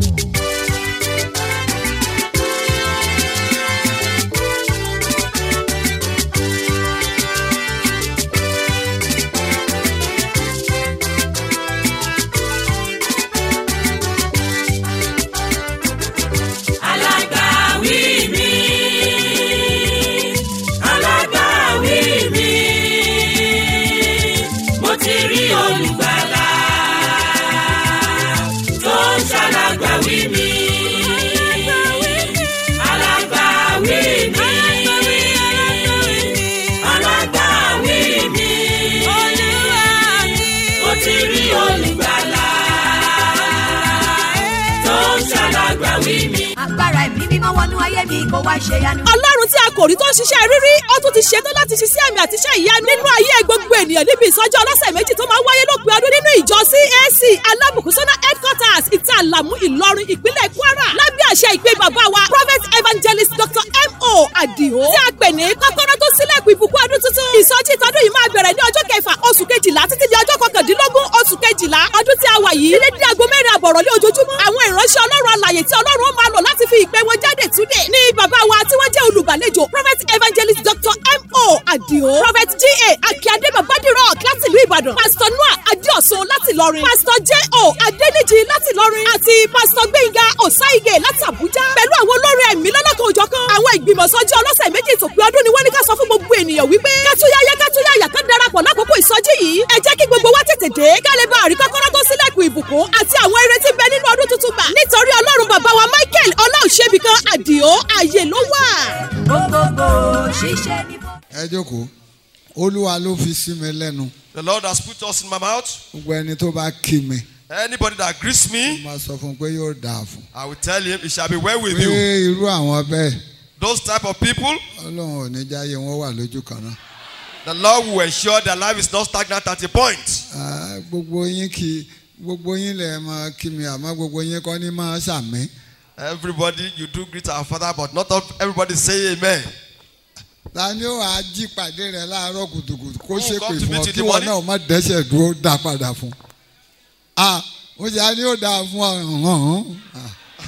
alágbàwí mi alágbàwí mi mo ti rí olùgbàlà tó ń ṣàlágbàwí mi alágbàwí mi alágbàwí mi mo ti rí olùgbàlà tó ń ṣàlágbàwí mi. agbára ẹ̀mí mímọ́ wọnú ayé mi kó wá ṣe yanu. ọlọ́run tí a kò rí tó ń ṣiṣẹ́ rírí ó tún ti ṣetán láti ṣiṣẹ́ àmì àti iṣẹ́ ìyanu nínú ayé gbogbo ènìyàn níbi ìsọjí ọlọ́sẹ̀ méjì tó máa ń wáyé lópin ọdún nínú ìjọ CAC alábùkúsọ́nà headquarters ìta àlàmú ìlọrin ìpínlẹ̀ kwara lábẹ́ àṣẹ ìpè bàbá wa prophet evangelist dr mo adio tí a pè ní kọ́kọ́rọ́ tó sílẹ̀kùn ìbùkún ọdún tuntun ìsọjí ìtọ́dún yìí máa bẹ̀rẹ̀ ní ọjọ́ kẹfà oṣù kejìlá títí di ọjọ́ kọkàndínlógún oṣù kejìlá ọdún tí a wà yìí ilé dí aago mẹ́rin àbọ̀rọ̀ ní ojoojúmọ́ àwọn ìránṣẹ́ ọlọ́run alàyè tí ọlọ́run ó máa lò láti fi ìpè wọn jáde túnde ní bàbá wa tí wọ́n jẹ́ olùgbàlejò prophet evangelist dr mo adio prophet ga akíade babadiro láti ìlú ìbàdàn pastor noah adéọ̀sùn láti ìlọrin pastor j o adéníjì láti ìlọrin àti pastor gbẹ̀ngà ọ̀sáìgè láti àbújá pẹ̀lú àwọn olórin ẹ̀mí lọ́lọ́kan òjọ̀kan àwọn ìgbìmọ̀sọ́jú ọlọ́sẹ̀ méjì ìtòpin ọdún ni wọ́n ní ká sọ fún gbogbo ènìyàn wípé kátúyáyá kátúyáyá ká darapọ̀ lákòókò ìsọjí yìí ẹ jẹ́ kí gbogbo wa tètè dé ká lè bá àrí kọ́kọ́rọ́ tó sílẹ̀kùn ìbùkún àti àwọn eré tí ń bẹ nínú ọdún tuntun gbà nítorí ọlọ́run bàbá wa michael ọláòṣèbìkan àdìo ààyè ló wà. gbogbogbò ṣiṣẹ́ ní bọ́. ẹ jókòó olúwa ló fi sí mi lẹ́nu The Lord has put us in my mouth. gbogbo ẹni tó bá kí mi Anybody that greets me, máa sọ fún un pé yóò dáa fún I will tell him it shall be well with pé you. irú àwọn bẹ́ẹ̀ Those type of people, ọlọ́run ò ní jáyé wọn wà lójú kan náà the Lord will ensure their life is not stagnant at a point. Ah, gbogbo yín kí gbogbo yín lè máa kí mi àmọ́ gbogbo yín kọ́ ní máa ṣàmì Everybody, you do greet our Father, but not all- everybody say Amen. ta ni ó wàá jí pàdé rẹ láàárọ̀ kùtùkùtù kó Who ṣépè come to fún ọ meet in kí the wọn morning? náà má dẹ́sẹ̀ dúró dá padà fún ah mo ṣe á ní ó dáa fún ọ hàn hàn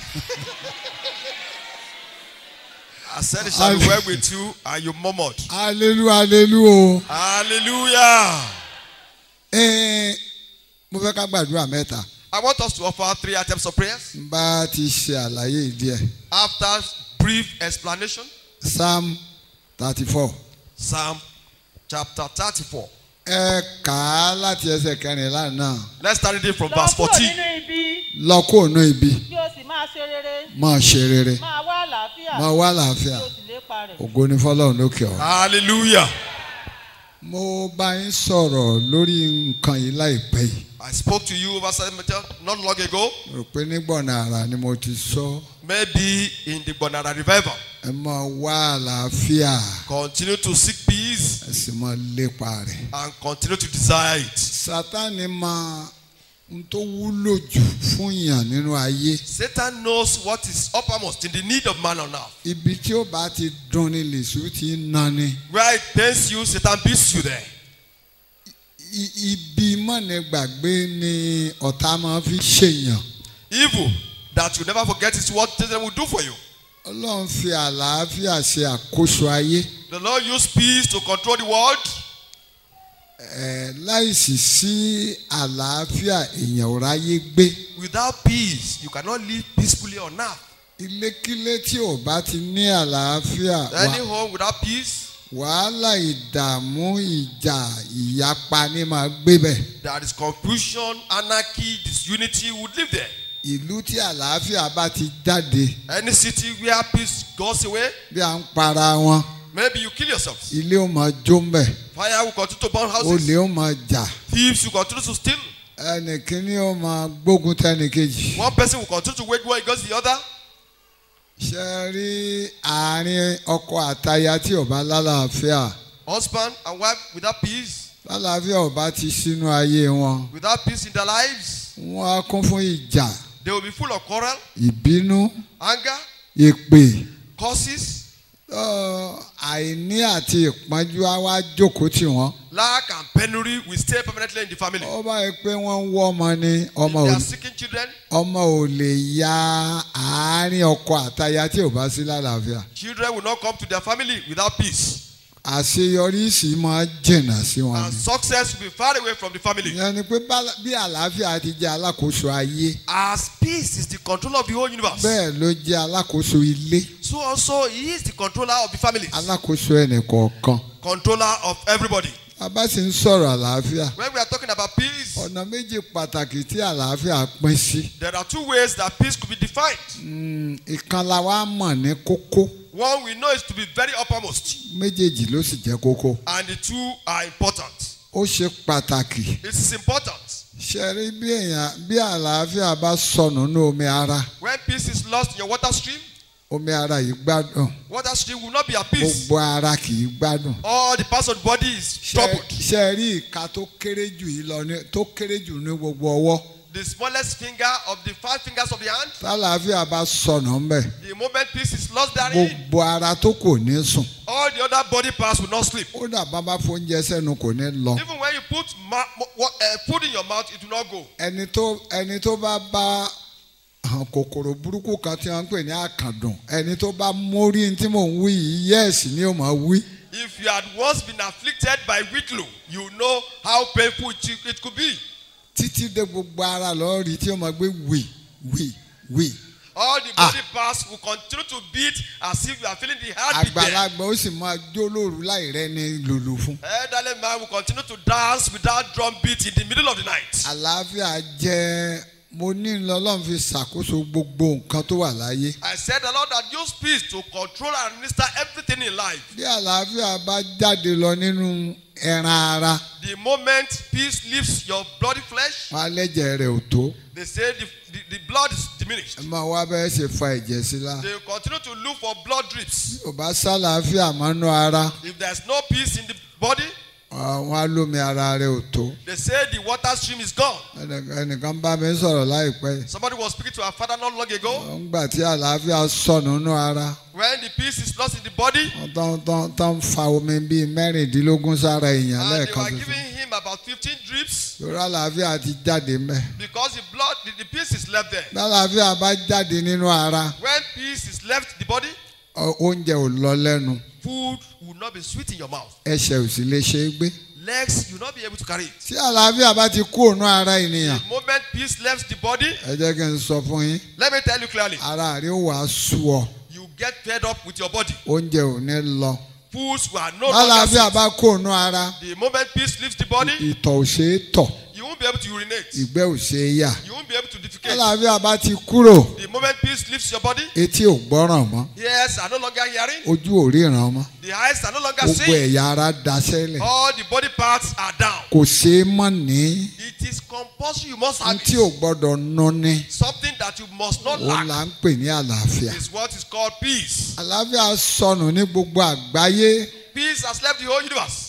I said it shall be well with you, and you murmured. alelu alelu o Hallelujah. Ẹ́ẹ̀, mo fẹ́ ká gbàdúrà mẹ́ta I want us to offer three items of prayers. n bá ti ṣe àlàyé díẹ̀ After brief explanation, psalm thirty four Psalm chapter 34. ẹ kà á láti ẹsẹ̀ kẹrìnlá náà Let's start reading from lọ verse kúrò 14. nínú ibi lọ kó ònú ibi kí o sì máa ṣe rere máa ṣe rere máa wá àlàáfíà máa wá kí àlàáfíà o sì lépa rẹ̀. ògo ní fọlọ́run lókè ọ̀. Hallelujah. mo bá yín sọ̀rọ̀ lórí nǹkan yìí láìpẹ́ yìí I spoke to you over seven minutes not long ago. rò pé nígbọ̀nà àrà ni mo ti sọ Maybe in the Bonara revival. ẹ máa wá àlàáfíà Continue to seek peace ẹ sì máa lépa rẹ̀. and continue to desire it. sátani máa ń tó wúlò jù fún yàn nínú ayé Satan knows what is uppermost in the need of man on earth. ibi tí ó bá ti dùn ní lèṣu ti ń nani Where it pains you, Satan beats you there. I- ibi mọ̀nà gbàgbé ni ọ̀tá máa fi ṣèyàn Evil that you never forget is what Satan will do for you. ọlọ́run fi àlàáfíà ṣe àkóso ayé The Lord used peace to control the world. ẹ̀ láìsí sí àlàáfíà èèyàn ò ráyé gbé Without peace, you cannot live peacefully on earth. ilékílé tí ò bá ti ní àlàáfíà wà- Any home without peace, wàhálà ìdààmú ìjà ìyapa ní máa gbé bẹ̀ there is confusion, anarchy, disunity would live there. ìlú tí àlàáfíà bá ti jáde Any city where peace goes away, bí à ń para wọn maybe you kill yourselves. ilé ó máa jó ń bẹ̀ Fire will continue to burn olè houses. ó máa jà Thieves will continue to steal. ẹnìkíní ó máa gbógun tẹnìkejì. One person will continue to wage war against the other. ṣe rí àárín ọkọ àtaya tí ò bá lálàáfíà Husband and wife without peace, lálàáfíà ò bá ti sínú ayé wọn without peace in their lives, wọn á kún fún ìjà they will be full of quarrel, ìbínú anger, èpè curses, Ọ, àìní àti ìpọ́njú á wá jókòó tì wọ́n. Lack and penury will stay permanently in the family. ó bá yẹ pé wọ́n ń wọ́ ọmọ ni If ọmọ they ò are seeking children, ọmọ ò lè ya àárín ọkọ àtaya tí ò bá sí lálàáfíà. children will not come to their family without peace. àṣeyọrí sì máa jìnnà sí wọn And ni. success will be far away from the family. ìyẹn ni pé bá- bí àlàáfíà ti jẹ́ alákòóso ayé As peace is the controller of the whole universe, bẹ́ẹ̀ ló jẹ́ alákòóso ilé so also he is the controller of the families, alákòóso ẹnìkọ̀ọ̀kan. controller of everybody. bàbá sì ń sọ̀rọ̀ àlàáfíà. When we are talking about peace, ọ̀nà méjì pàtàkì tí àlàáfíà pín sí. there are two ways that peace could be defined. Mm, ìkan la wá mọ̀ ní kókó One we know is to be very uppermost, méjèèjì ló sì jẹ́ kókó. and the two are important. ó ṣe pàtàkì. It is important. ṣe rí bí èèyàn bí àlàáfíà bá sọnù ní omi ara When peace is lost in your water stream, omi ara yìí gbádùn water stream will not be at peace. gbogbo ara kì í gbádùn. All the parts of the body is Ṣe- troubled. ṣe rí ìka tó kéré jù yìí lọ ní tó kéré jù ní gbogbo ọwọ́ The smallest finger of the five fingers of the hand, tálàáfíà bá sọnù ńbẹ the moment peace is lost therein, gbogbo ara tó kò ní sùn all the other body parts will not sleep. ó dàbá bá fóúnjẹ sẹ́nu kò ní lọ. Even when you put ma- mo- what, uh, food in your mouth, it will not go. ẹni tó ẹni tó bá bá àwọn kòkòrò burúkú kan tí wọ́n ń pè ní àkàndùn ẹni tó bá mórí tí mò ń wí yìí yẹ́ẹ̀sì ni ó máa wí. If you had once been afflicted by whitlow, you know how painful it, it could be. títí dé gbogbo ara lọ́ọ́ rí tí ó máa gbé wì wì wì. All the body parts will continue to beat as if you are feeling the heartbeat there. àgbàlagbà ó sì máa jó lóru láì rẹ́ni lùlù fún. Elderly man will continue to dance without drum beat in the middle of the night. àlàáfíà jẹ́ mo ní lọ́lọ́run fi ṣàkóso gbogbo nǹkan tó wà láyé. I said the Lord had used peace to control and administer everything in life. bí àlàáfíà bá jáde lọ nínú ẹran ara The moment peace leaves your bloody flesh, wọn alẹ́jẹ̀ rẹ̀ ò tó. they say the, the, the blood is diminished. ẹ máa wá bẹ́ẹ̀ ṣe fa ẹ̀jẹ̀ sí la. They will continue to look for blood drips. ò bá sálàáfíà mọ́nú ara If there's no peace in the body, wọn á lómi ara rẹ̀ ò tó. they say the water stream is gone. Ẹnì- ẹnìkan bá mi sọ̀rọ̀ láìpẹ́ yìí. Somebody was speaking to our father not long ago. wọ́n gbà tí àlàáfíà sọnù nínú ara When the peace is lost in the body, wọ́n tán tán tán fa omi bíi mẹ́rìndínlógún sára èèyàn and they lẹ́ẹ̀kan were tuntun. giving him about 15 drips lórí àlàáfíà ti jáde mẹ́. because the blood, the, the peace is left there. lálàáfíà bá jáde nínú ara When peace is left the body, ọ- oúnjẹ ò lọ lẹ́nu food will not be sweet in your mouth. ẹsẹ̀ ò sì lè ṣe é gbé. Legs, you will not be able to carry it. tí àlàáfíà bá ti kú òun ara ènìyàn The moment peace left the body, ẹ jẹ́ kí n sọ fún yín let me tell you clearly, ara rẹ̀ ó wàá sú ọ you get fed up with your body. oúnjẹ ò ní lọ. Foods were no longer lálàáfíà sweet. bá kú òun ara The moment peace leaves the body, ìtọ̀ ò ṣe é tọ̀ you won't be able to urinate. ìgbẹ́ ò ṣe é yà. You won't be able to defecate. lálàáfíà bá ti kúrò The moment peace leaves your body, etí ò gbọ́ràn mọ́ ears are no longer hearing, ojú ò ríran mọ́ the eyes are no longer gbogbo seeing, ẹ̀yà ara daṣẹ́lẹ̀ all the body parts are down. kò ṣeé mọ̀ ní It is compulsory, you must n have tí ò it. gbọ́dọ̀ ná ní Something that you must not òun là lack ń pè ní àlàáfíà. is what is called peace. àlàáfíà sọnù ní gbogbo àgbáyé Peace has left the whole universe.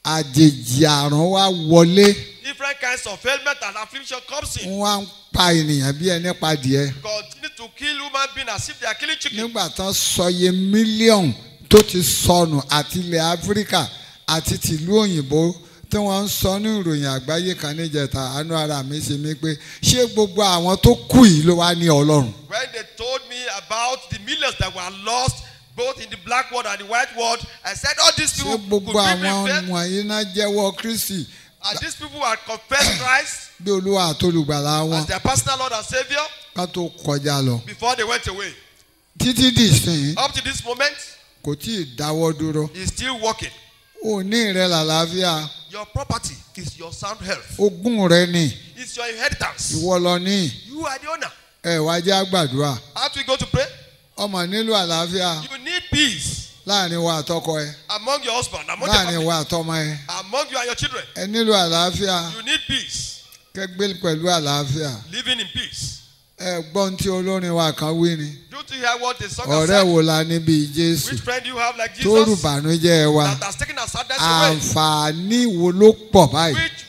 àjèjì àrùn wa wọlé Different kinds of ailment and affliction comes in. wọ́n á ń pa ènìyàn bí ẹni pa díẹ̀ Continue to kill human being as if they are killing chicken. nígbà tán sọye mílíọ̀nù tó ti sọnù àti ilẹ̀ áfíríkà àti tìlú òyìnbó tí wọ́n ń sọ ní ìròyìn àgbáyé kan níjẹta àánú ara mi ṣe mí pé ṣé gbogbo àwọn tó kù yìí ló wá ní ọlọ́run. When they told me about the millions that were lost both in the black world and the white world, I said all these ṣé people could gbogbo be àwọn prepared. wọ̀nyí náà jẹ́wọ́ kristi And these people had confessed Christ bí olúwa àtolùgbàlà wọn as their personal Lord and Savior ká tó kọjá lọ. before they went away. títí dìsìn Up to this moment, kò tí ì dáwọ́ dúró. he's still working. òní rẹ làlàáfíà Your property is your sound health. ogún rẹ ni It's your inheritance. ìwọ lọ ní You are the owner. ẹ wá jẹ́ àgbàdua How do we go to pray? ọmọ nílò àlàáfíà You need peace láàrin wa àtọkọ ẹ among your husband, among your láàrin family, wa àtọmọ ẹ among you and your children. ẹ nílò àlàáfíà You need peace. kẹgbẹ́ pẹ̀lú àlàáfíà Living in peace. ẹ gbọ́n tí olórin wa kan wí ni Do you hear what the song has ọ̀rẹ́ said? wo la níbi jésù Which friend do you have like tó Jesus rùbànújẹ́ wa that has taken our sadness away? àǹfààní wo ló pọ̀ báyìí Which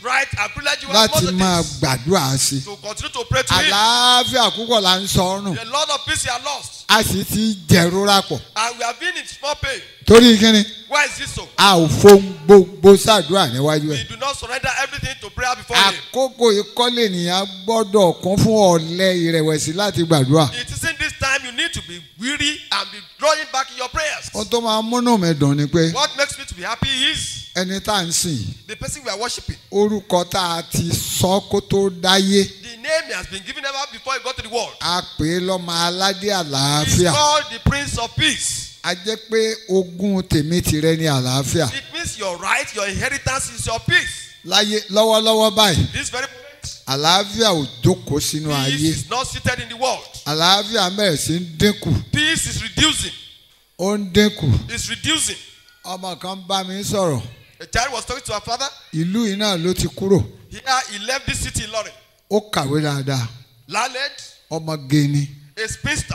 right and privilege you have láti most of máa this. gbàdúrà sí i To continue to pray to him. àlàáfíà púpọ̀ là ń sọ ọ́nù A lot of peace you are lost. a sì ti jẹ̀rora pọ̀ And we have been in small pain. torí kíni Why is this so? a ò fohùn gbogbo ṣàdúrà níwájú We ẹ̀ do not surrender everything to prayer before him. àkókò ìkọ́lé ènìyàn gbọ́dọ̀ kún fún ọ̀lẹ ìrẹ̀wẹ̀sì láti gbàdúrà It isn't this time you need to be weary and be drawing back in your prayers. ohun tó máa múnú mi dùn ni pé What makes me to be happy is ẹni tá à ń sìn yìí the person we are worshiping. orúkọ tá a ti sọ kó tó dáyé The name he has been given ever before he got to the world. a pè é lọ́mọ aládé He's àlàáfíà called the Prince of Peace. a jẹ́ pé ogún tèmi tìrẹ ní àlàáfíà It means your right, your inheritance is your peace. láyé lọ́wọ́lọ́wọ́ báyìí This very moment, àlàáfíà ò jókòó sínú peace ayé is not seated in the world. àlàáfíà bẹ̀rẹ̀ sí ń dínkù Peace is reducing. ó ń dínkù It's reducing. ọmọ kan bá mi sọ̀rọ̀ A child was talking to her father. ìlú yìí náà ló ti kúrò Here he left this city in Lorry. ó kàwé dáadáa Landed ọmọge ni a spinster.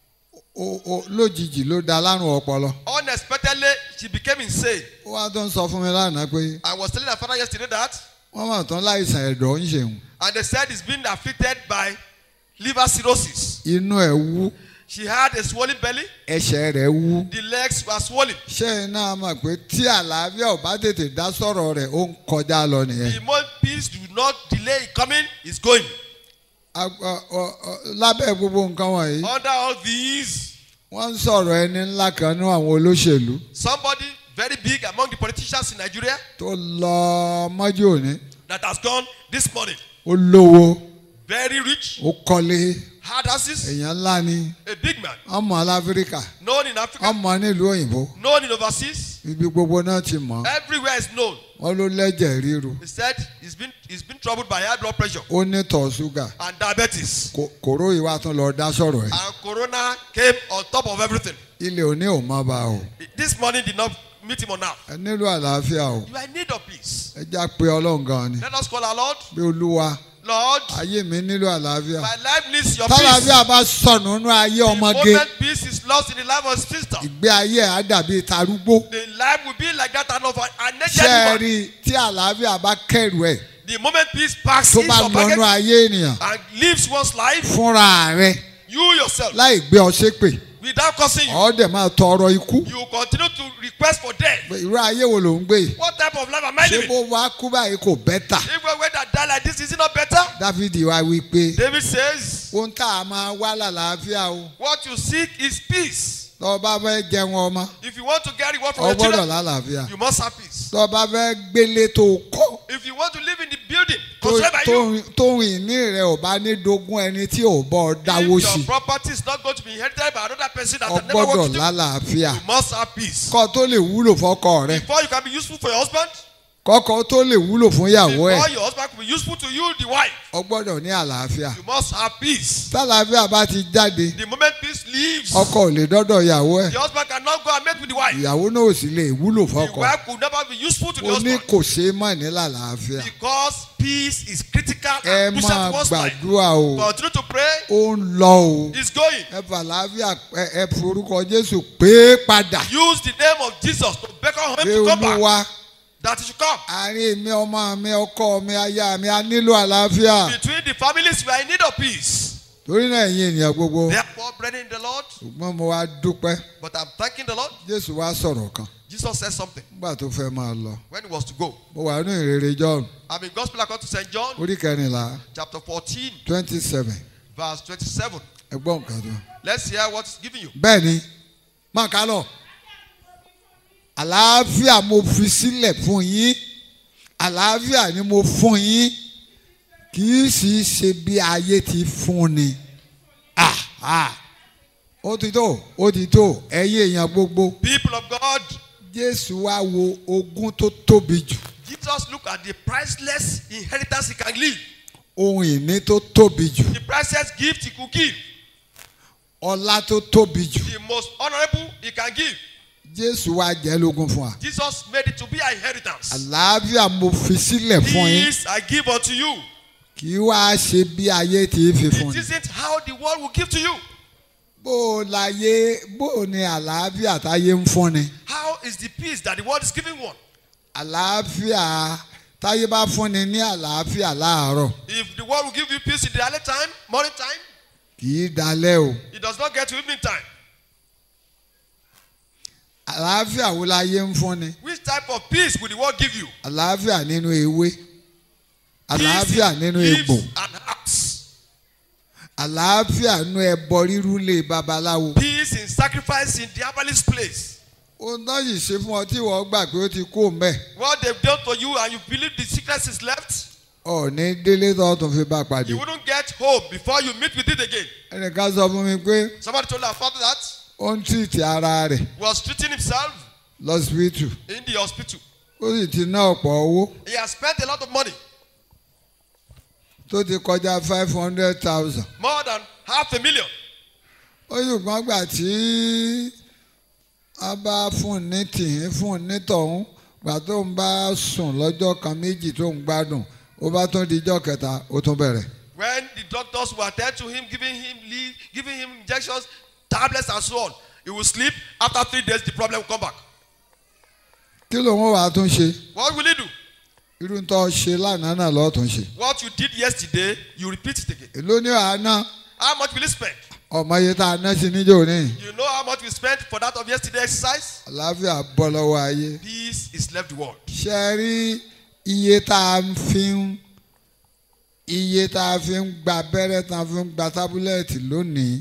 ó ó lójijì ló da lárùn ọpọlọ Unexpectedly, she became insane. ó wá tó ń sọ fún mi lánàá pé I was telling her father yesterday that, wọ́n mọ̀ tán láìsàn ẹ̀dọ̀ ń ṣeun and they said he's been afflicted by liver cirrhosis. inú ẹ̀ wú She had a swollen belly, ẹsẹ̀ rẹ̀ wú the legs were swollen. ṣé ẹ náà mọ̀ pé tí àlàáfíà ò bá tètè dá sọ̀rọ̀ rẹ̀ ó ń kọjá lọ nìyẹn The moment peace do not delay in coming, is going. A- ọ- ọ- ọ- lábẹ́ gbogbo nǹkan wọ̀nyí Under all these, wọ́n ń sọ̀rọ̀ ẹni ńlá kan ní àwọn olóṣèlú somebody very big among the politicians in Nigeria tó lọ mọ́jú òní that has gone this morning, ó lówó very rich, ó kọ́lé hard houses, èèyàn ńlá ni a big man, ọmọ aláfíríkà known in Africa, ọmọ nílùú òyìnbó known in overseas, ibi gbogbo náà ti mọ̀ everywhere is known. wọ́n ló lẹ́jẹ̀ ríru He said he's been he's been troubled by high blood pressure ó ní tọ̀ ṣúgà and diabetes. Kò- kòró yìí wá tún lọ dá sọ̀rọ̀ ẹ̀ And corona came on top of everything. ilé òní ò má ba o This morning did not meet him on now. ẹ nílò àlàáfíà o You are in need of peace. ẹ já pé ọlọ́run gan ni Let us call our Lord. bí olúwa Lord, ayé mi nílò àlàáfíà my life needs your peace. tálàáfíà bá sọnù nínú ayé The ọmọge moment peace is lost in the life of his sister, ìgbé ayé ẹ̀ á dàbí tarúgbó the life will be like that of an an ṣé aged ẹ woman. rí i tí àlàáfíà bá kẹrù ẹ̀ The moment peace passes tó bá your lọ́nú baggage ayé ènìyàn and lives one's life, fúnra rẹ̀ you yourself, láì gbé ọ ṣépè without causing you, ọ̀ dẹ̀ máa tọrọ ikú you continue to request for death. Pé irú ayé wo ló ń gbé yìí What type of life am I ṣé living? bó wá kú báyìí kò bẹ́tà If we were that die like this, is it not better? dáfídì wá wí pé David says, ohun tá a máa wá lálàáfíà o What you seek is peace. tọ́ ọ bá fẹ́ jẹun ọmọ If you want to get reward from ọ your gbọ́dọ̀ children, lálàáfíà you must have peace. tọ́ ọ bá fẹ́ gbélé tó o kọ́ If you want to live in the building tó- constructed by tó- you, tóun ìní rẹ̀ ò bá ní dogun ẹni tí ò bọ́ ọ dáwó if sí your property is not going to be inherited by another person that ọ has never gbọ́dọ̀ worked with you, lálàáfíà you must have peace. kọ́ tó lè wúlò fọ́kọ rẹ̀ Before you can be useful for your husband, kọ́kọ́ tó lè wúlò fún ìyàwó ẹ̀ before your husband can be useful to you, the wife, ọ gbọ́dọ̀ ní àlàáfíà you must have peace. tálàáfíà bá ti jáde The moment peace leaves, ọkọ ò lè dọ́dọ̀ ìyàwó ẹ̀ the husband cannot go and mate with the wife. ìyàwó náà ò sì lè wúlò The fọ́kọ wife could never be useful to the ó ní husband kò ṣeé mọ̀ ní lálàáfíà because peace is critical ẹ and crucial máa to one's life. gbàdúrà o Continue to pray. ó ń lọ o It's going. ẹ fà láàfíà ẹ ẹ forúkọ Jésù pé padà Use the name of Jesus to beckon him pé to come back. olúwa That he should come. àárín mi ọmọ mi ọkọ mi aya mi a nílò àlàáfíà Between the families, we are in need of peace. torí náà ẹ̀yin ènìyàn gbogbo Therefore, brethren in the Lord, ṣùgbọ́n mo wá dúpẹ́ but I'm thanking the Lord. Jésù wá sọ̀rọ̀ kan Jesus said something nígbà tó fẹ́ máa lọ when he was to go. mo wà nínú ìrere John I'm in Gospel according to St. John, orí kẹrìnlá chapter 14, twenty seven verse 27. ẹgbọ́n nǹkan tó. Let's hear what is given you. bẹ́ẹ̀ ni máa ká lọ àlàáfíà mo fi sílẹ̀ fún yín àlàáfíà ni mo fún yín kì í sì í ṣe bí ayé ti fún ni Ah, ah. ó ti tó ó ti tó ẹ̀yin èèyàn gbogbo People of God, Jésù wá wo ogún tó tóbi jù Jesus look at the priceless inheritance he can leave, ohun ìní tó tóbi jù the priceless gift he could give, ọlá tó tóbi jù the most honorable he can give. Jésù wá jẹ́ lógún fún wa Jesus made it to be our inheritance. àlàáfíà mo fi sílẹ̀ fún yín Peace I give unto you. kì í wá ṣe bí ayé ti fi fún It ni. isn't how the world will give to you. bó o láyé bó o ní àlàáfíà táyé ń fún ni How is the peace that the world is giving one? àlàáfíà táyé bá fúnni ní àlàáfíà láàárọ̀ If the world will give you peace in the early time, morning time, kì í dalẹ̀ o it does not get to evening time. àlàáfíà wo láyé ń fúnni Which type of peace will the world give you? àlàáfíà nínú ewé àlàáfíà Peace in nínú leaves egbò and herbs. àlàáfíà nínú ẹbọ rírú lé babaláwo. Peace in sacrifice in the herbalist place. ohun tó yìí ṣe fún ọ tí wọ́n gbà pé ó ti kú mbẹ́ What they've done to you and you believe the sickness is left, ọ̀ọ́ni délé tó tún fi bá pàdé. you wouldn't get home before you meet with it again. ẹnìkan sọ fún mi pé Somebody told our father that ó ń tìrìtì ara rẹ̀ he was treating himself lọ́sibítù in the hospital. ó sì ti ná ọ̀pọ̀ owó He has spent a lot of money, tó ti kọjá five hundred thousand. more than half a million. ó ṣùgbọ́n gbà tí a bá fún un ní tìhín fún un ní tọ̀hún gbà tó ń bá sùn lọ́jọ́ kan méjì tó ń gbádùn ó bá tún di ijọ́ kẹta ó tún bẹ̀rẹ̀. When the doctors were attend to him, giving him leave, giving him injections, tablets, and so on, he will sleep. After three days, the problem will come back. kí ló ń wàá tún ṣe What will he do? irú tó ṣe lánàá náà lọ́ọ́ tún ṣe. What you did yesterday, you repeat it again. èló ní àná How much will you spend? ọmọ iye tá a ná sí níjó ní. You know how much we spent for that of yesterday exercise? àlàáfíà bọ́ lọ́wọ́ ayé. Peace is left the world. ṣe é rí iye tá a fi ń iye tá a fi ń gba abẹ́rẹ́ tá a fi ń gba tábúlẹ̀tì lónìí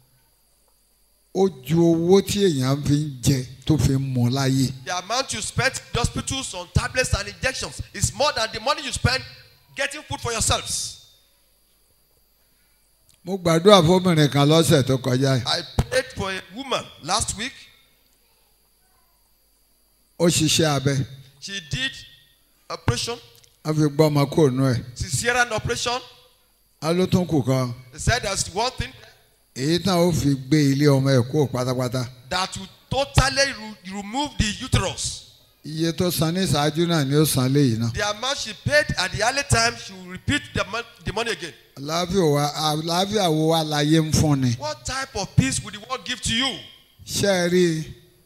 ó ju owó tí èèyàn fi ń jẹ tó fi ń mu láyé. The amount you spent in the hospitals on tablets and injections is more than the money you spend getting food for yourselves. mo gbàdúrà fóbìnrin kan lọ́sẹ̀ tó kọjá yìí. I prayed for a woman last week. ó ṣiṣẹ́ abẹ She did operation, wọ́n fi gbọ́ ọmọ kúrò nù ẹ̀. cesarean operation. á ló tún kù kan They said there's one thing èyí tán ó fi gbé ilé ọmọ ẹ̀ kúrò pátápátá. that will totally re- remove the uterus. iye tó san ní ìṣáájú náà ni ó san léyìí náà. The amount she paid at the early time, she will repeat the, mon- the money again. àlàáfíà wa àlàáfíà wo wa láyé ń fún ni. What type of peace will the world give to you? ṣé ẹ rí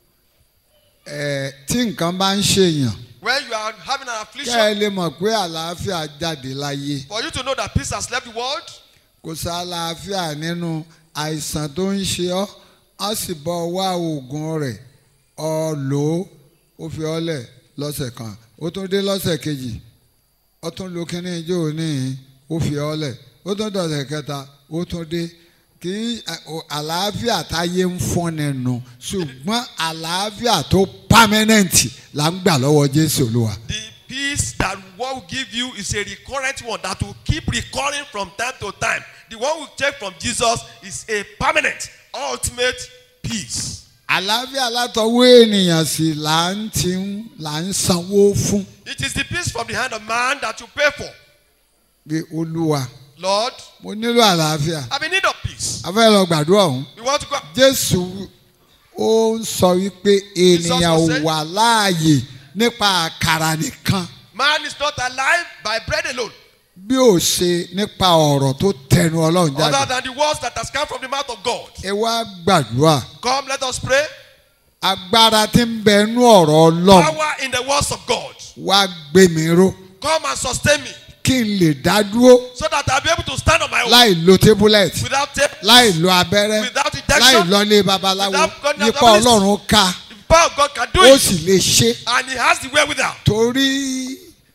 ẹ tí nǹkan bá ń ṣèyàn When you are having an kẹ́ ẹ affliction, lè mọ̀ pé àlàáfíà jáde láyé for you to know that peace has left the world, kò sí àlàáfíà nínú àìsàn tó ń ṣe ọ́ á sì bọ́ wá oògùn rẹ̀ ọ lò ó ó fi ọ́ lẹ̀ lọ́sẹ̀ kan ó tún dé lọ́sẹ̀ kejì ó tún lo kínní ijó níhìn ó fi ọ́ lẹ̀ ó tún dọ̀sẹ̀ kẹta ó tún dé kì í àlàáfíà táyé ń fọ́ni nù ṣùgbọ́n àlàáfíà tó pámẹ́nẹ̀ǹtì là ń gbà lọ́wọ́ Jésù Olúwa. the peace that world will give you is a recurrent one that will keep recurring from time to time. The one we take from Jesus is a permanent, ultimate peace. àlàáfíà látọwọ́ ènìyàn sì là ń ti ń là ń sanwó fún It is the peace from the hand of man that you pay for. bí olúwa Lord, mo nílò àlàáfíà I'm in need of peace. a fẹ́ lọ gbàdúrà ọ̀hún We want to go. jésù ó ń sọ wípé ènìyàn ò said- wà láàyè nípa àkàrà nìkan Man is not alive by bread alone, bí ó ṣe nípa ọ̀rọ̀ tó tẹnu ọlọ́run other jáde than the words that has come from the mouth of God. ẹ wá gbàdúrà Come, let us pray. agbára tí ń bẹ nú ọ̀rọ̀ ọlọ́run Power in the words of God. wá gbé mi ró Come and sustain me kí n lè dá dúró so that I'll be able to stand on my own láì lo tébúlẹ̀tì without tape, láì lo abẹ́rẹ́ without láì injection. lọlé babaláwo Without going to nípa herbalist. ọlọ́run ká The power of God can do ó it. sì lè ṣe And He has the wherewithal. torí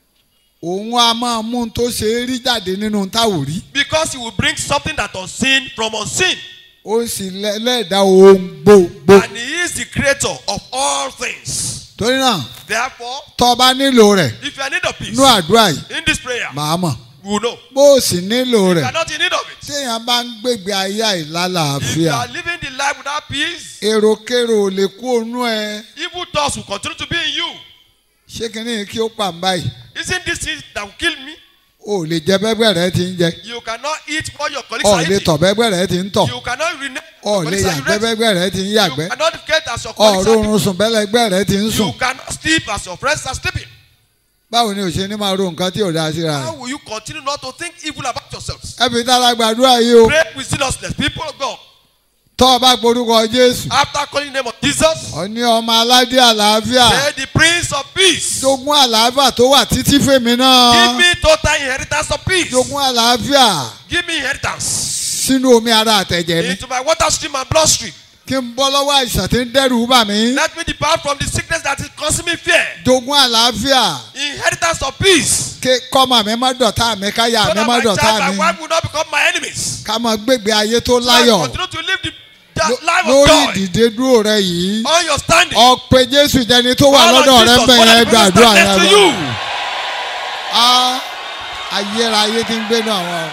òun a máa mú un tó ṣe é rí jáde nínú táwò rí Because He will bring something that unseen from unseen. ó sì lẹ- lẹ́ẹ̀dá ohun gbogbo And He is the creator of all things. torí náà Therefore, tó o bá nílò rẹ̀ if you are in need of peace, nú àdúrà yìí in this prayer, màá mọ̀ we will know. bó o sì nílò If you rẹ̀ are not in need of it, téèyàn bá ń gbègbè ayé if you àìlálàáfíà are living the life without peace, èròkérò ò lè kú ònú ẹ evil thoughts will continue to be in you. ṣé kínní kí ó pa ń báyìí Isn't this thing that will kill me? o ò lè jẹ bẹ́gbẹ́ rẹ ti ń jẹ You cannot eat what your colleagues o ò are lè eating. tọ̀ bẹ́gbẹ́ rẹ ti ń tọ̀ You cannot rename o ò lè yàgbẹ́ bẹ́gbẹ́ rẹ ti ń yàgbẹ́ You cannot get as your o ò colleagues are rọrùn sùn bẹ́lẹ́gbẹ́ rẹ ti ń You sùn cannot sleep as your friends are sleeping. báwo ni o ṣe ní máa ro nǹkan tí ò dáa síra How rẹ will you continue not to think evil about yourselves? ẹ fi tára gbàdúrà yìí o Pray with seriousness, people of God. tọ́ ọ bá gborúkọ jésù After calling the name of Jesus, ọ ní ọmọ aládé àlàáfíà say the Prince of Peace. jogún àlàáfíà tó wà títí fèmí Give náà me total inheritance of peace. jogún àlàáfíà Give me inheritance sínú omi ara àtẹ̀jẹ̀ mi into my water stream and bloodstream. kí n bọ́ lọ́wọ́ àìsàn tí ń dẹ́rù bà mí Let me depart from the sickness that is causing me fear. jogún àlàáfíà Inheritance of peace. kí kọ́mọ mi má dọ̀tá mi káyà So mi that má my dọ̀tá child, my mi wife will not become my enemies. ká máa gbégbé ayé tó So I láyọ̀ continue to live the that Ló- life of lórí joy. ìdìde dúró rẹ yìí On your standing. ọ̀pẹ jésù jẹni tó wà All of lọ́dọ̀ rẹ Jesus, bẹ̀ what yẹn I present gbàdúrà next yẹn to lọ. you. a ayérayé ti ń gbénu àwọn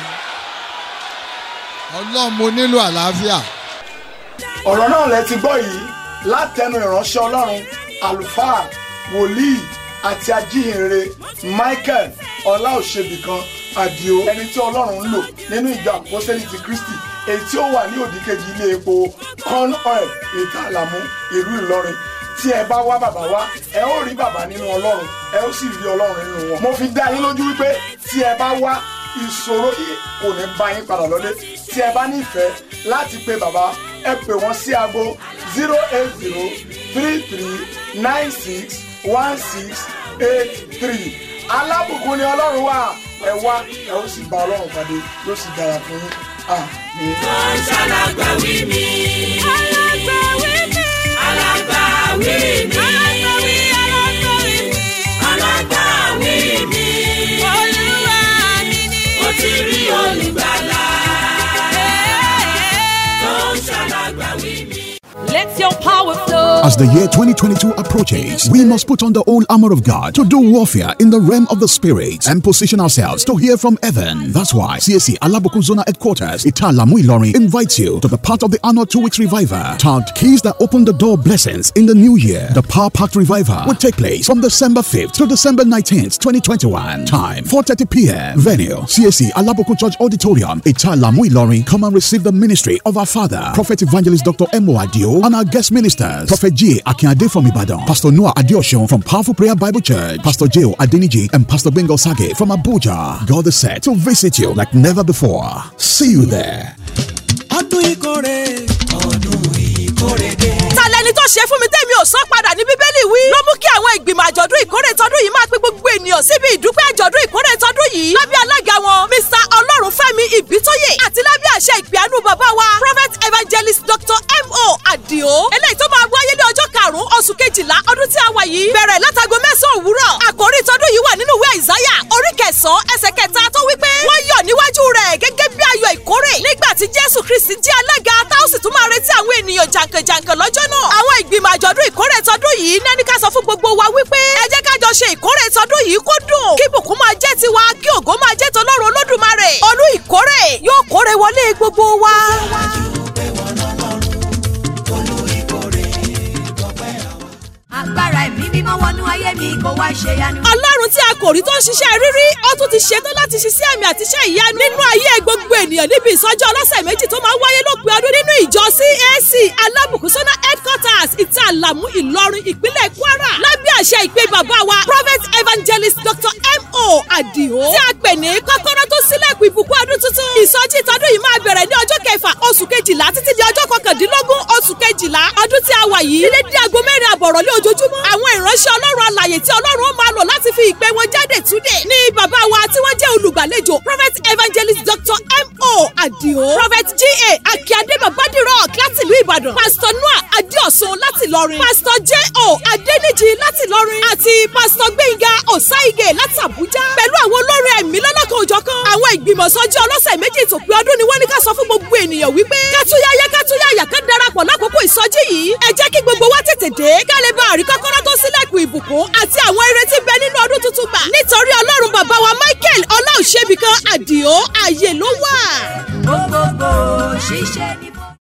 ọ̀run ọlọ́run mo nílò àlàáfíà ọ̀rọ̀ náà lẹ ti gbọ́ yìí látẹnu ìránṣẹ́ ọlọ́run àlùfáà wòlíì àti ajíhìnrere michael ọláòṣèbìkan àdìo ẹni tí ọlọ́run ń lò nínú ìjọ àpọ́sẹ́lì ti kristi èyí tí ó wà ní òdìkejì ilé epo corn oil ìta àlàmú ìlú ìlọrin tí ẹ bá wá bàbá wá ẹ ó rí bàbá nínú ọlọ́run ẹ ó sì rí ọlọ́run nínú wọn. mo fi dá yín lójú wípé tí ẹ bá wá ìṣòro yìí kò ní bá yín padà lọ́lé tí ẹ bá nífẹ̀ẹ́ láti pe bàbá ẹ pè wọ́n sí aago zero eight zero three three nine six one six eight three alábùkún ni ọlọ́run wà ẹ wá ẹ ó sì bá ọlọ́run pàdé yóò sì dára fún yín àmín. Wọ́n ṣàlágbàwí mi. alágbàwí mi. Alágbàwí mi. alágbàwí alágbàwí mi. Alágbàwí mi. olúwa mi ni. Mo ti rí olùgbàlà. Wọ́n ṣàlágbàwí mi. let your power flow. As the year 2022 approaches, we must put on the whole armor of God to do warfare in the realm of the spirit and position ourselves to hear from heaven. That's why CSC Alabukun Zona Headquarters, Italamu Ilorin, invites you to the part of the annual two weeks revival tagged Keys that open the door blessings in the new year. The Power Packed Revival will take place from December 5th to December 19th, 2021. Time 4:30 p.m. Venue CSC Alabukun Church Auditorium, Italamu Ilorin. Come and receive the ministry of our Father, Prophet Evangelist Dr. Emo Adio, and our guest ministers, Prophet J. Akinade from Ibadan, Pastor Noah Adioshon from Powerful Prayer Bible Church, Pastor J. Adeniji, and Pastor Bengal Sage from Abuja. God is set to visit you like never before. See you there. ọdún ìkórè ọdún ìkórè dé. ta lẹni tó ṣe fún mi tẹ́mi ò sọ padà ní bíbélì wí. ló mú kí àwọn ìgbìmọ̀ àjọ̀dún ìkórè tọdún yìí máa pe gbogbo ènìyàn síbi ìdúpẹ́ àjọ̀dún ìkórè tọdún yìí. lábẹ́ alága wọn mr ọlọ́runfẹ́mi ìbítóyè àti lábẹ́ àṣẹ ìpìánú bàbá wa prophet evangelist dr mo adio. eléyìí tó máa wáyé ní ọjọ́ karùn-ún oṣù kejìlá ọdún tí a wà yìí. bẹ̀rẹ̀ látago mẹ́sàn-án òwúrọ̀. àkòrí tọdún yìí wà nínú ìwé àìsáyà orí kẹsàn-án ẹsẹ̀ kẹta tó wí pé wọ́n yọ̀ níwájú rẹ̀ gẹ́gẹ́ bí ayọ̀ ìkórè nígbà tí jésù kristi jẹ́ alága tá ó sì tún máa retí àwọn ènìyàn jàǹkànjàǹkàn lọ́jọ́ náà. àwọn ìgbìmọ̀ àjọ̀dún ìkórè tọdún yìí nẹ́ni ká sọ fún gbogbo wa wípé ẹ jẹ́ ká jọ ṣe ìkórè tọdún yìí kó dùn kí bùkún máa jẹ́ tiwa kí ògo máa jẹ́ tọlọ́run olódùmarè olú ìkórè yóò kórè wọlé gbogbo wa. agbára ẹ̀mí mímọ́ wọnú ayé mi kó wá ṣe yanu. ọlọ́run tí a kò rí tó ń ṣiṣẹ́ rírí ó tún ti ṣetán láti ṣiṣẹ́ àmì àti iṣẹ́ ìyanu nínú ayé gbogbo ènìyàn níbi ìsọjí ọlọ́sẹ̀ méjì tó máa ń wáyé lópin ọdún nínú ìjọ CAC alábùkúsọ́nà headquarters ìta àlàmú ìlọrin ìpínlẹ̀ kwara lábẹ́ àṣẹ ìpè bàbá wa prophet evangelist dr mo adio tí a pè ní kọ́kọ́rọ́ tó sílẹ̀kùn ìbùkún ọdún tuntun ìsọjí ìtọ́dún yìí máa bẹ̀rẹ̀ ní ọjọ́ kẹfà oṣù kejìlá títí di ọjọ́ kọkàndínlógún oṣù kejìlá ọdún tí a wà yìí ilé dí aago mẹ́rin àbọ̀rọ̀ lé ojoojúmọ́ àwọn ìránṣẹ́ ọlọ́run alàyè tí ọlọ́run ó máa lò láti fi ìpè wọn jáde túnde ní bàbá wa tí wọ́n jẹ́ olùgbàlejò prophet evangelist dr mo adio prophet ga akíade babadirock láti ìlú ìbàdàn pastor noah adéọ̀sùn láti ìlọrin pastor j o adéníjì láti ìlọrin àti pastor gbẹ̀ngà ọ̀sáìgè láti àbújá pẹ̀lú àwọn olórin ẹ̀mí lọ́lọ́kan òjọ̀kan àwọn ìgbìmọ̀ sọ́jí ọlọ́sẹ̀ méjì tó pé ọdún ni wọ́n ní ká sọ fún gbogbo ènìyàn wípé kátúyáyá kátúyáyá ká darapọ̀ lákòókò ìsọjí yìí ẹ jẹ́ kí gbogbo wa tètè dé ká lè bá àrí kọ́kọ́rọ́ tó sílẹ̀kùn ìbùkún àti àwọn ìrètí bẹ nínú ọdún tuntun gbà nítorí ọlọ́run bàbá wa michael ọláòṣèbìkan àdìo ààyè ló wà. gbogbogbò ṣíṣe ni